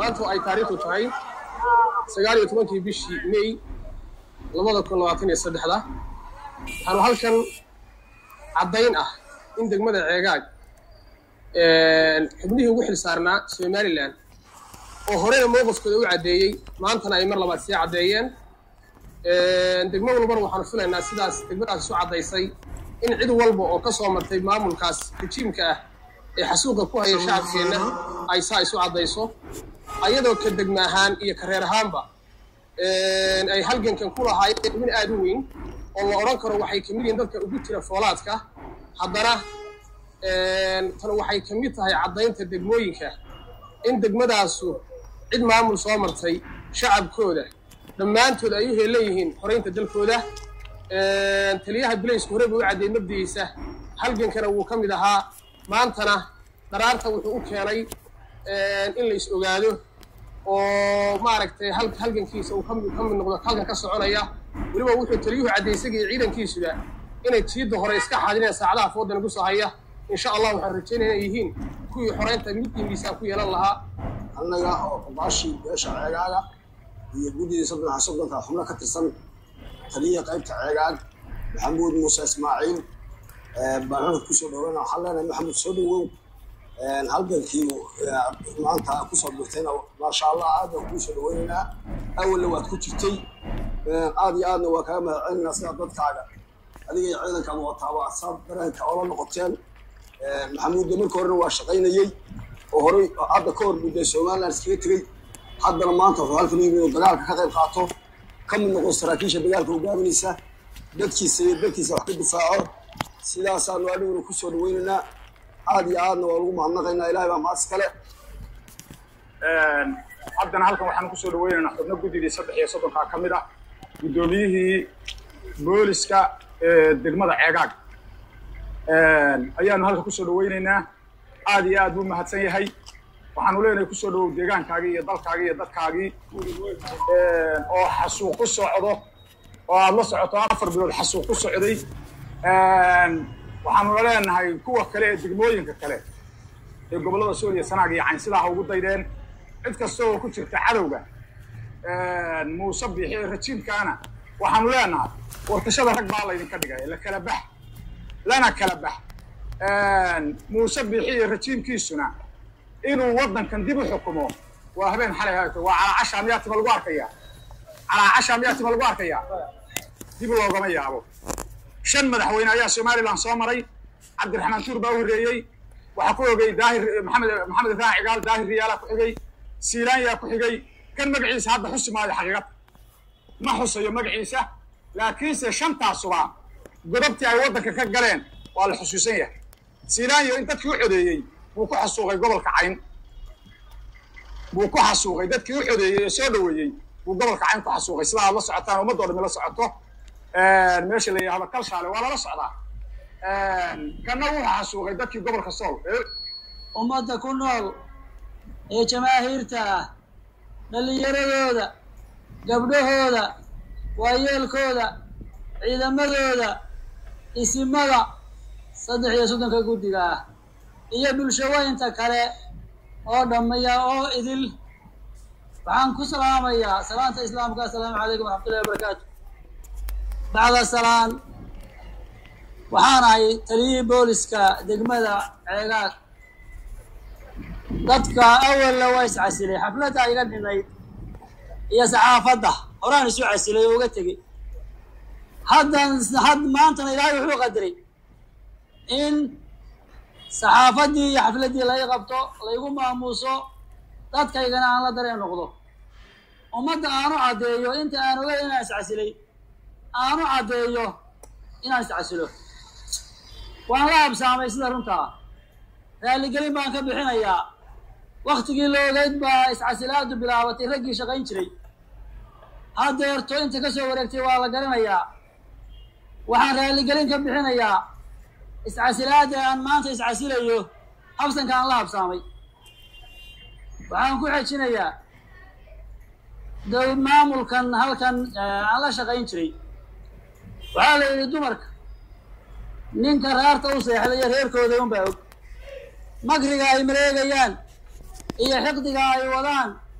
maanta ay taariikhdu tahay sagaal iyo tobankii bishii may labada kun labaatan iyo saddexda waxaanu halkan caddayn ah in degmada ceegaag xubnihii ugu xil saarnaa somalilan oo horeyna mowqifkooda u caddeeyey maantana ay mar labaad sii caddeeyeen degmo walbana waxaanu filaynaa sidaas degmadaas isu caddaysay in cid walba oo ka soo martay maamulkaas rejiimka ah ee xasuuqa ku haya shacabkeenna ay saa isu caddayso ayadoo ka degma ahaan iyo ka reer ahaanba ay halgankan ku lahaayeen xubin aada u weyn oo la odhan karo waxay kamid yihiin dadka ugu jira foolaadka haddana tan waxay ka mid tahay caddaynta degmooyinka in degmadaasu cid maamul soo martay shacabkooda dhammaantood ay u heelan yihiin xoraynta dalkooda taliyaha bilaysku horeyba u caddeey mabdigiisa halgankana wuu ka mid ahaa maantana dharaarta wuxuu u keenay in la is ogaado oo maaragtay halgankiisa uu ka mid noqdo halkan ka soconaya weliba wuxuu taliyuhu cadday isagii ciidankiisuba inay jiidda hore iska xaadinayaan saacadaha foodan ugu soo haya insha allah waxaan rajaynaya inay yihiin kuwii xoreynta midii miisaan ku yeelan lahaa annaga oo qabaashii beesha ceegaaga iyo guddidii soddonka soddonka xubno ka tirsan taliyaha qaybta ceegaag maxamuud muuse ismaaciil baan kusoo dhoweyna waxaan leenahay maxamuud soo dhawow halgankii maanta kusoo birtayna maasha allah aad baan kuu soo dhaweynaynaa awalna waad ku jirtay aad iyo aadna waa kaga mahadcelinaynaa sidaa dadkaaga adiga iyo ciidankaaba wataaba saad dareenka oola noqoteen maxamuudda marka horena waa shaqaynayey oo horey hadda ka hor mudday somaliland iskaga tegey haddana maanta wuxuu halkan yimid oo dagaalka ka qayb qaato ka mid noqo saraakiisha dagaalka hogaaminaysa dadkiisa iyo dadkiisa wax ka difaaco sidaasaanu aniguna kusoo dhaweynaynaa aad iyo aadna waa lagu mahadnaqaynaa ilahay baa mahad iskale haddana halkan waxaanu kusoo dhaweynaynaa xubno guddidii saddex iyo soddonkaa ka mid ah guddoomiyihii booliska ee degmada ceegaag ayaanu halkan kusoo dhaweynaynaa aad iyo aad buu mahadsan yahay waxaanu leenahay kusoo dhawow deegaankaagii iyo dalkaagii iyo dadkaagii oo xasuuq ku socdo oo aad la socoto afar bilood xasuuq ku socday waxaanuna leenahay kuwa kale ee degmooyinka kale ee gobollada suuriya sanaag iyo cayn sidaa ha ugu daydeen cid kasta oo ku jirta cadowga muuse biixi ee rajiimkaana waxaanu leenahay wartashada rag baa laydinka dhigay la kala bax lana kala bax muuse biixi iyo rajiimkiisuna inuu waddankan dib u xukumo waa habeen xalay hayto waa calaacasha miyaa tima lagu arkaya calaacasha miyaa tima lagu arkaya dib loogama yaabo shan madaxweyne ayaa somaliland soo maray cabdiraxmaan tuur baa u horreeyey waxaa ku xigay daahir maxamed maxamed ibrahim cigaal daahir riyaala ku xigay siilaanyaa ku xigay kan magaciisa hadda xusi maayo xaqiiqad ma xusayo magaciisa laakiinse shantaasuba godobtii ay waddanka ka galeen waa la xusuusan yahay siilaanyo in dadkii u codeeyey buu ku xasuuqay gobolka cayn buu ku xasuuqay dadkii u codeeyey ee soo dhoweeyey buu gobolka cayn ku xasuuqay sidaa aad la socotaan ummadoo dhami la socoto meesha la yidhahdo kalshaale waa lala socdaa kana wuxuu xasuuqay dadkii gobolka sool ummadda ku nool ee jamaahiirta ah dhallinyaradooda gabdhahooda waayeelkooda ciidamadooda isimada saddex iyo soddonka guddiga ah iyo bulshaweynta kale oo dhammaya oo idil waxaan ku salaamayaa salaanta islaamka assalaamu calaykum waraxmatullahi wabarakaatu bacda salaan waxaan ahay taliyihii booliska degmada ceegaag dadka awalna waa is casilay xafladda iga dhinayd iyo saxaafadda horaan isu casilay oo uga tegey haddan had maantana ilaahay wuxuu qadiray in saxaafaddii iyo xafladdii laga qabto laygu maamuuso dadkaygana aan la dareen noqdo ummadda aanu caddeeyo inta aan ogay inaan iscasilay aanu caddeeyo inaan iscasilo waan la habsaamay sida runtaa raalligelin baan ka bixinayaa waktigii la ogeyd baa iscasilaadu bilaabatay raggii shaqayn jiray haddeerto inta ka soo wareegtay waa la garanayaa waxaan raalligelin ka bixinayaa iscasilaada aan maanta iscasilayo habsanka aan la habsaamay waxaan ku xejinayaa dow maamulkan halkan aan la shaqayn jiray waxaa la yidhi dumarka ninka raarta u seexda iyo reerkooda unbaa og makriga ay mareegayaan iyo xiqdiga ay wadaan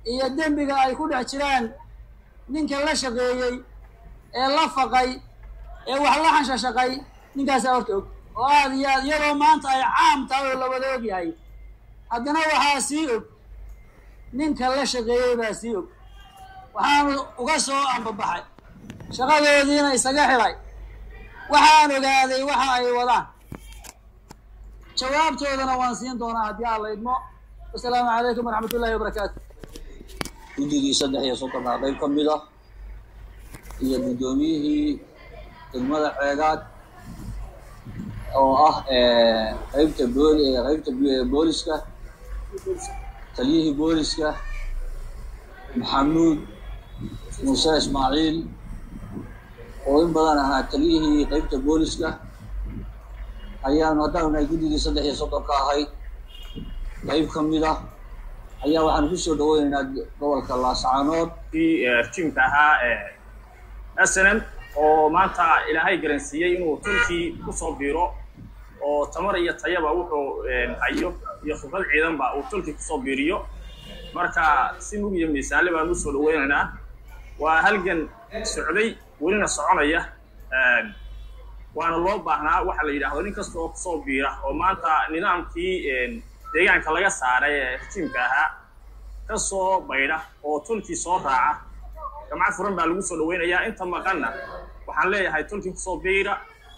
iyo dembiga ay ku dhex jiraan ninka la shaqeeyey ee la faqay ee wax la xanshashaqay ninkaasaa horta og oo aad iyo aad iyadoo maanta ay caam tahay oo la wada og yahay haddana waxaa sii og ninka la shaqeeyey baa sii og waxaanu uga soo ambabaxay shaqadoodiina isaga xidhay waxaan ogaaday waxa ay wadaan jawaabtoodana waan siin doonaa haddii aan la idmo wasalaamu calaykum waraxmat ullahi wabarakaatu guddigii saddex iyo soddonkaa qayb ka mid ah iyo guddoomiyihii degmada ceegaad oo ah qaybta bool qaybta booliska taliyihii booliska maxamuud muuse ismaaciil oo in badan ahaa taliyihii qaybta booliska ayaanu haddaanu nahay guddigii saddex iyo soddonka ahayd qayb ka mid ah ayaa waxaan ku soo dhaweynaynaa gobolka laascaanood rjiimka ahaa snm oo maanta ilaahay garansiiyey inuu turkii kusoo biiro oo tamar iyo tayaba wuxuu hayo iyo khibrad ciidanba uu turkii kusoo biiriyo marka si mug iyo miisaale baan usoo dhaweynaynaa waa halgan socday welina soconaya waana loo baahnaa waxa la yidhaahdo nin kasta oo kusoo biira oo maanta nidaamkii deegaanka laga saaray ee rjiimka ahaa ka soo baydha oo tulkii soo raaca gamca furan baa lagu soo dhaweynayaa inta maqanna waxaan leeyahay tulkii kusoo biira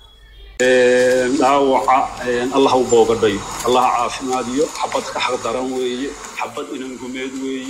dhaawaca allah u boogadhayo allah caafimaadiyo xabad ka xaq daran weeye xabad inangumeed weeye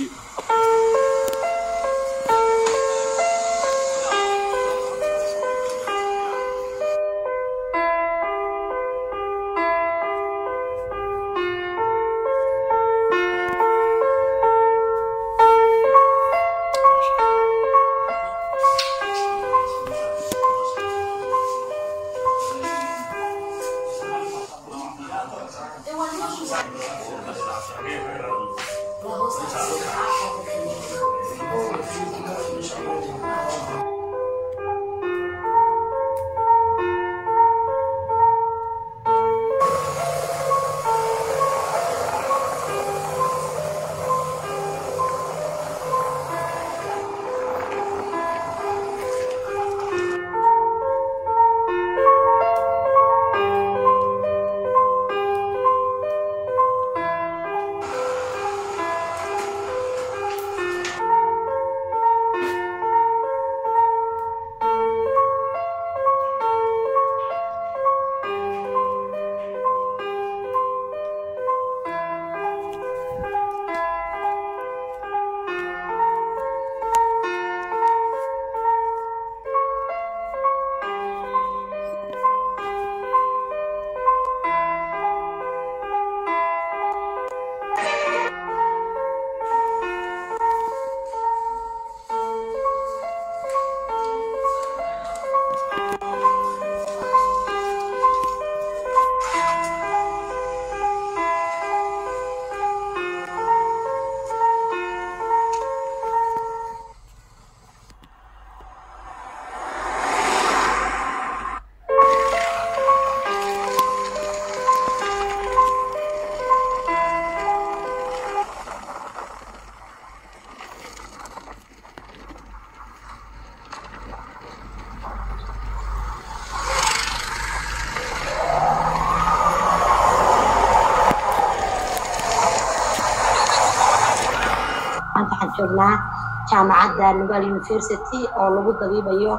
maanta waxaan joognaa jaamacadda nugal university oo lagu dabiibayo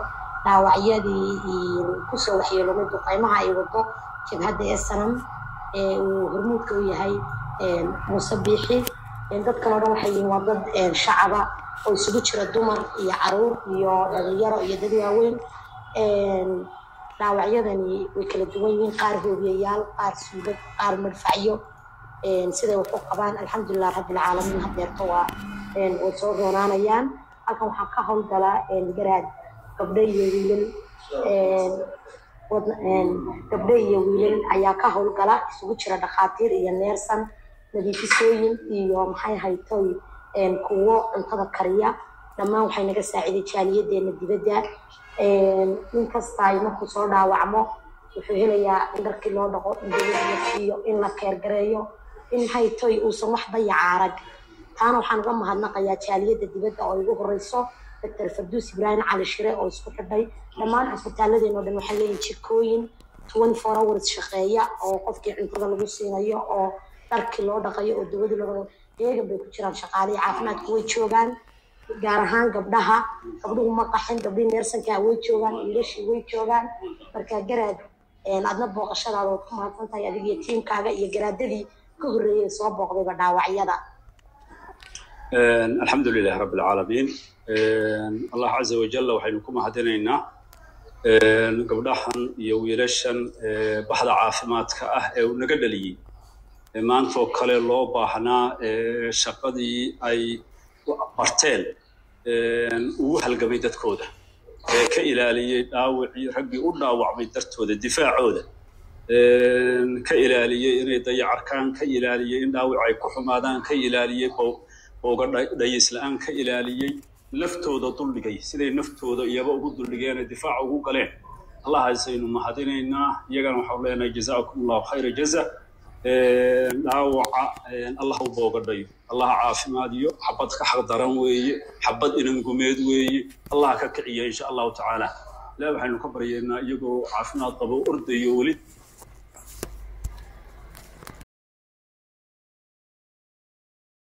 dhaawacyadii kusoo waxyeelomay duqeymaha ay wado jabhadda ee sanam ee uu hormuudka u yahay muuse biixi dadkan oo dhan waxay yihiin waa dad shacaba oo isugu jira dumar iyo caruur iyo dhalinyaro iyo dad waaweyn dhaawacyadani way kala duwan yihiin qaar hoobiyayaal qaar suugad qaar madfacyo siday wax u qabaan alxamdulilah rabbilcaalamiin hadeerto waa way soo roonaanayaan halkan waxaa ka howlgala garaad gabdho iyo wiilal gabdho iyo wiilal ayaa ka howlgala isugu jira dhakhaatiir iyo neersan nadiifisooyin iyo maxay haytoy kuwo cuntada kariya dhammaan waxay naga saaciday jaaliyadeena dibadda nin kasta ay markuu soo dhaawacmo wuxuu helayaa in dharkii loo dhaqo in dawlad la siiyo in la keergareeyo in haytoy uusan wax dayaca arag taana waxaan uga mahadnaqayaa jaaliyadda dibadda oo igu horeyso doctor farduus ibraahim cali shire oo isku xidhay dhammaan cisbitaaladeenoo dhan waxay leeyihin jikooyin twenty four hours shaqeeya oo qofkii cuntada lagu siinayo oo dharkii loo dhaqayo oo dawadii loo dhaqayo iyagan bay ku jiraan shaqaalihii caafimaadka way joogaan gaar ahaan gabdhaha gabdhuhu ma qaxin gabdhihii neersankaa way joogaan wiilashii way joogaan marka garaad adna booqashadaada waad ku mahadsan tahay adiga iyo tiimkaaga iyo garaadadii ka horreeyay soo booqdayba dhaawacyada alxamdu lilah rabi alcaalamiin allah caza wajalla waxaynu ku mahadinaynaa gabdhahan iyo wiilashan baxda caafimaadka ah ee uu naga dhaliyey maantoo kale loo baahnaa shaqadii ay barteen ugu halgamay dadkooda ee ka ilaaliyey dhaawacii raggii u dhaawacmay dartooda difaacooda ka ilaaliyey inay dayacarkaan ka ilaaliyey in dhaawac ay ku xumaadaan ka ilaaliyey booga dhayis la-aan ka ilaaliyey naftooda duldhigay siday naftooda iyaba ugu duldhigeene difaaca ugu galeen allahaasaynu mahadinaynaa iyagana waxaanu leenahay jazaakum allahu khayra jaza dhaawaca allah u boogadhayo allah caafimaadiyo xabad ka xaq daran weeye xabad inangumeed weeye allah ka kiciya insha allahu tacaala ilaah waxaynu ka baryaynaa iyagoo caafimaad qabo ordayo weli